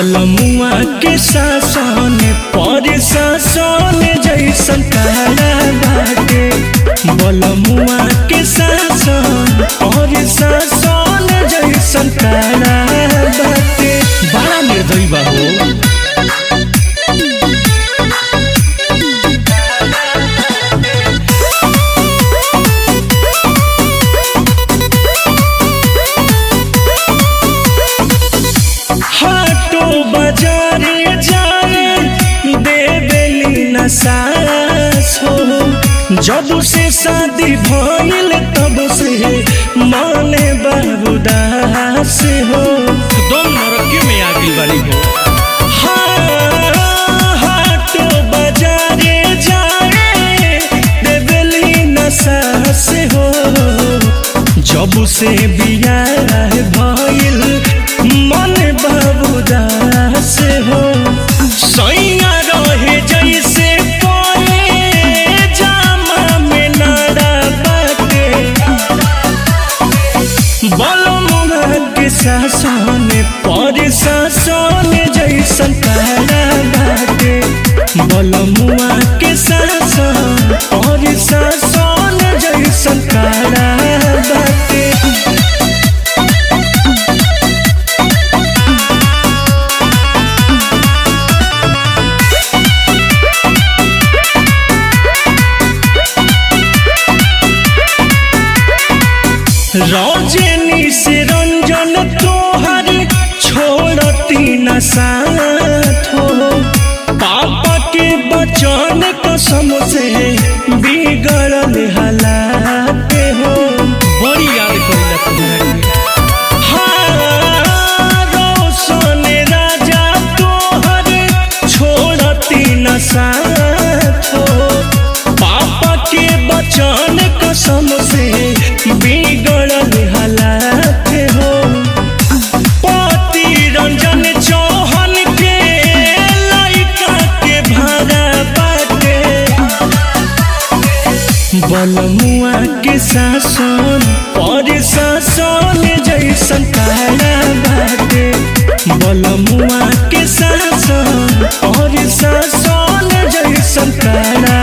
बलमुआ के शासन पर शासन जैसन काला बाटे बलमुआ के शासन पर शासन जैसन काला बाटे बड़ा निर्दयी बा हो हाटो बाजारे जाए देवेली न सास हो जब से शादी भइल तब से माने बाबूदास हो दम नरकी में आ गई वाली हो हाटो बाजारे जाए देवेली न सास हो जब से बियाह भइल मन बाबूदास हो सैया रहे जैसे कोए जामा में नाड़ा बाटे बलमुआ के शासन पर शासन जैसन काला बाटे बलमुआ के शासन पर शासन जैसन काला बाटे रौजनी से रंजन तोहर छोड़ती न साथ हो पापा के बचन कसम से बिगड़ल हालात हो बड़ी याद करेला तुम्हारी हाँ, रोशन राजा तोहर छोड़ती न साथ हो पापा के बचन कसम से बिगड़ल हालात हो पति रंजन चौहान के लइका के भाड़ा बाटे बलमुआ के शासन पर शासन जैसन काला बाटे बलमुआ के शासन और शासन जैसन काला